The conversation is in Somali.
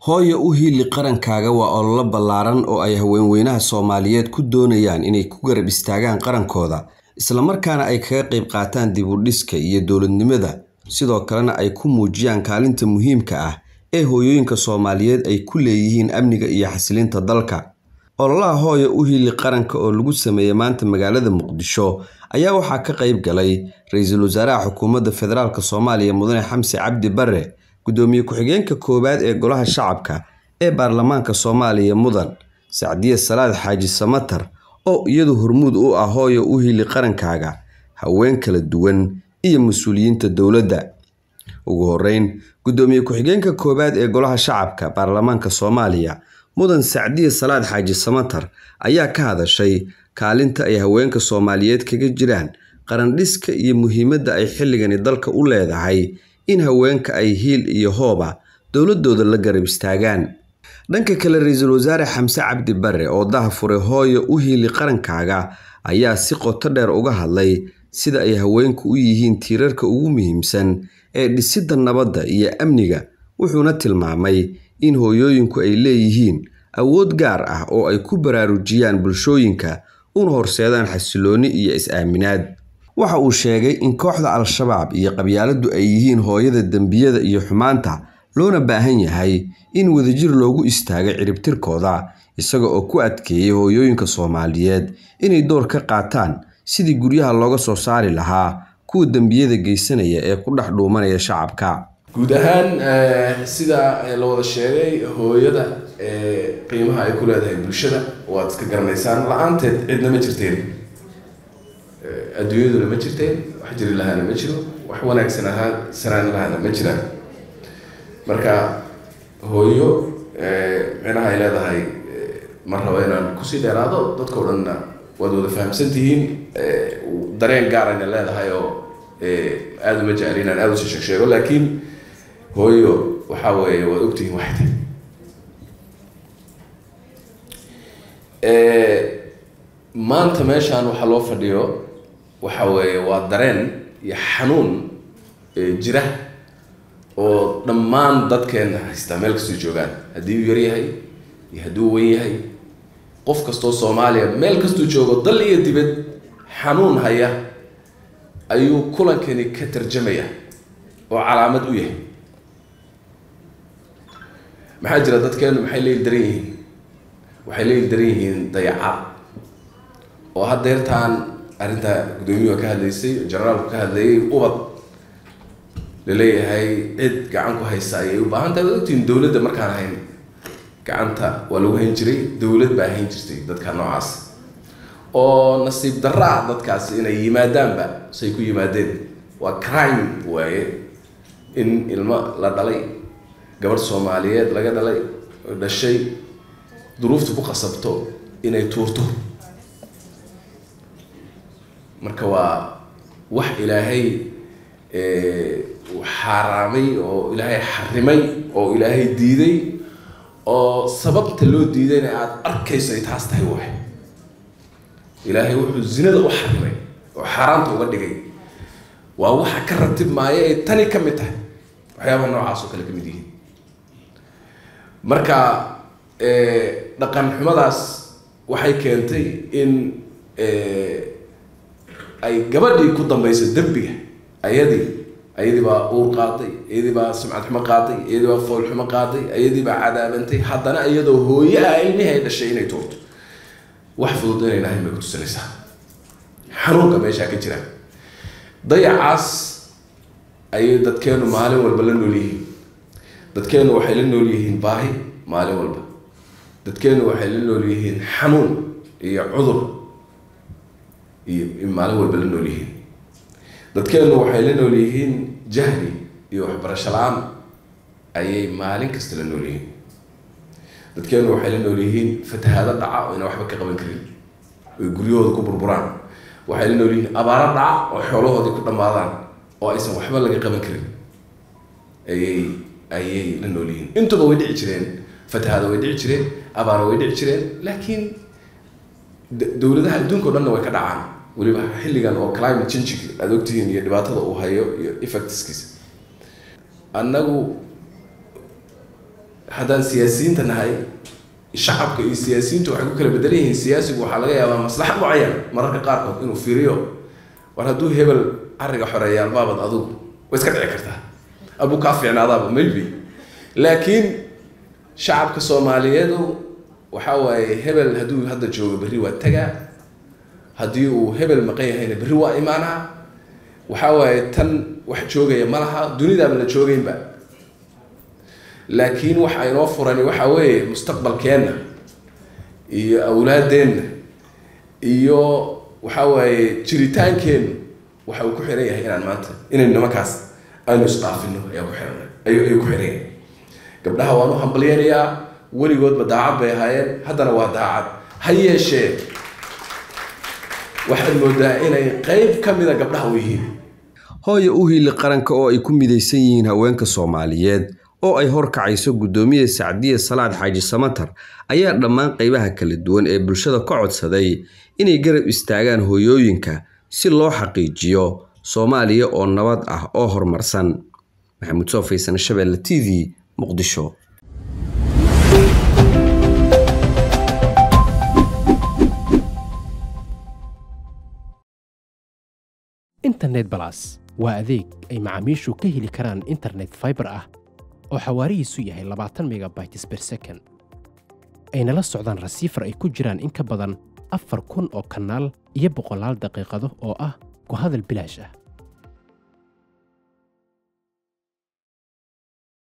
hooyo u hiili qarankaaga waa ololo ballaaran oo ay haweenweynaha soomaaliyeed ku doonayaan inay ku garab istaagaan qarankooda islamarkaana ay kaga qayb qaataan dib u dhiska iyo dowladnimada sidoo kalena ay ku muujiyaan kaalinta muhiimka ah ee hooyooyinka soomaaliyeed ay ku leeyihiin amniga iyo xasilinta dalka ololaha hooyo u hiili qaranka oo lagu sameeyey maanta magaalada muqdisho ayaa waxaa ka qayb galay ra-iisul wasaaraha xukuumadda federaalk soomaaliya mudane xamse cabdi bare gudoomiye ku-xigeenka koowaad ee golaha shacabka ee baarlamaanka soomaaliya mudan sacdiye salaad xaaji samatar oo iyadu hormuud u ah hooyo u hiili qarankaaga haween kala duwan iyo mas-uuliyiinta dowladda ugu horeyn gudoomiye ku-xigeenka koowaad ee golaha shacabka baarlamaanka soomaaliya mudan sacdiye salaad xaaji samatar ayaa ka hadashay kaalinta ay haweenka soomaaliyeed kaga jiraan qarandhiska iyo muhiimadda ay xilligani dalka u leedahay in haweenka ay hiil iyo hooba dowladooda la garab istaagaan dhanka kale ra-iisul wasaare xamse cabdi bare oo dahafuray hooyo u hiili qarankaaga ayaa si qoto dheer uga hadlay sida ay haweenku u yihiin tiirarka ugu muhiimsan ee dhisidda nabadda iyo amniga wuxuuna tilmaamay in hooyooyinku ay leeyihiin awood gaar ah oo ay ku baraarujiyaan bulshooyinka una horseedaan xasilooni iyo is-aaminaad waxa uu sheegay in kooxda al-shabaab iyo qabyaaladdu ay yihiin hooyada dembiyada iyo xumaanta loona baahan yahay in wadajir loogu istaago ciribtirkooda isaga oo ku adkeeyay hooyooyinka soomaaliyeed inay door ka qaataan sidii guryaha looga soo saari lahaa kuwa dembiyada geysanaya ee ku dhex dhuumanaya shacabka guud ahaan sida la wada sheegay hooyada qiimaha ay ku leedahay bulshada waad iska garanaysaan la-aanteed cidna ma jirteen adduunyaduna ma jirteen wax jiri lahaana ma jiro wax wanaagsan ahaa sanaan lahaana ma jiraan marka hooyo micnaha ay leedahay ma rabo inaan kusii dheeraado dadkao dhanna waad wada fahamsan tihiin dareen gaarayna leedahay oo aada uma jecli inaan aada usi sheeg sheego laakiin hooyo waxaa weeye waad ogtihiin waxay tahay maanta meeshaan waxaa loo fadhiyo waxa weeye waa dareen iyo xanuun jira oo dhammaan dadkeena haystaa meel kastoo joogaan haddii uu yar yahay iyo haddii uu wen yahay qof kastoo soomaaliya meel kastuu joogo dal iyo dibad xanuun haya ayuu kulankani ka tarjamaya oo calaamad u yahay maxaa jira dadkeenu maxay leeli daran yihiin waxay leeli daran yihiin dayaca oo haddeertaan arrinta gudoomiyuha ka hadlaysay generaalku ka hadlayay ubad laleeyahay cid gacan ku haysa ayay u baahan tahay waad ogtihiin dowladda markaan hayn gacanta waa lagu hayn jiray dowlad baa hayn jirtay dadka noocaas oo nasiib darra ah dadkaas inay yimaadaanba say ku yimaadeen waa crime waaye in ilmo la dhalay gabadh soomaaliyeed laga dhalay dhashay duruufta ku qasabto inay tuurto marka waa wax ilaahay xaaraamay oo ilaahay xarimay oo ilaahay diiday oo sababta loo diidayna aada arkayso ay taas tahay waay ilaahay wuxuu zinada u xarimay oo xaaraanta uga dhigay waa waxa ka ratib maayo ay tani ka mid tahay waxyaabaha noocaas oo kale ka mid yihiin marka dhaqan xumadaas waxay keentay in ay gabadhii ku dambayso dembiga ayadii ayadii baa uur qaaday iyadii baa sumcad xumo qaaday iyadii baa fool xumo qaaday iyadii baa cadaabantay haddana iyadoo hooye ah ilmihii ay dhashay inay tuurto wax fudud inay nahayn bay kutusinaysaa xanuunka meeshaa ka jira dayacaas ayay dadkeenu maalin walba la nool yihiin dadkeenu waxay la nool yihiin baahi maalin walba dadkeenu waxay la nool yihiin xanuun iyo cudur iyo maalin walba la nool yihiin dadkeenu waxay la nool yihiin jahli iyo waxbarasho la-aan ayay maalin kasta la nool yihiin dadkeenu waxay la nool yihiin fatahaado dhaca oo ina waxba ka qaban karin oy guryahooda ku burburaan waxay la nool yihiin abaaro dhaca oo xoolahoodii ku dhammaadaan oo aysan waxba laga qaban karin ayay ayay la nool yihiin intuba way dhici jireen fatahaado way dhici jireen abaaro way dhici jireen laakiin dowladaha adduunka o dhanna way ka dhacaan weliba xilligan oo climate changing aada ogtihiin iyo dhibaatada uu hayo iyo effectskiisa annagu haddaan siyaasiyiinta nahay shacabka iyo siyaasiyiintu waxay ku kala bedelan yihiin siyaasigu waxaa laga yaabaa maslaxa mucayan mararka qaarkood inuu fiiriyo war hadduu hebel cariga xoreeya albaabad adugu way iska dhici kartaa abuu kaa fiicnaadaaba maybe laakiin shacabka soomaaliyeedu waxaa waaye hebel hadduu hadda joogo berri waa tagaa haddii uu hebel maqan yahayna berri waa imaanaa waxaa waaye tan wax joogaya ma laha dunidaaba la joogeynba laakiin waxa inoo furani waxaa weeye mustaqbalkeenna iyo awlaadeenna iyo waxaa waaye jiritaankeennu waxa uu ku xiran yahay inaan maanta inaynu nimankaas aynu isqaafino ayaa ku xiran ayuu ku xiran yahay gabdhaha waan u hambalyeynayaa weligoodba daacad bay ahaayeen haddana waa daacad ha yeeshee waxaad moodaa inay qeyb ka mida gabdhaha u yihiin hooya u hiili qaranka oo ay ku midaysan yihiin haweenka soomaaliyeed oo ay horkacayso guddoomiye sacdiye salaad xaaji samatar ayaa dhammaan qaybaha kala duwan ee bulshada ka codsaday inay garab istaagaan hooyooyinka si loo xaqiijiyo soomaaliya oo nabad ah oo horumarsan maxamuud soo faysan shabeelle t v muqdisho internet balas waa adeeg ay macaamiishu ka heli karaan internet faibar ah oo xawaarihiisu yahay labaatan megabytes ber second ayna la socdaan rasiifar ay ku jiraan in ka badan afar kun oo kanaal iyo boqolaal daqiiqado oo ah ku hadal bilaash ah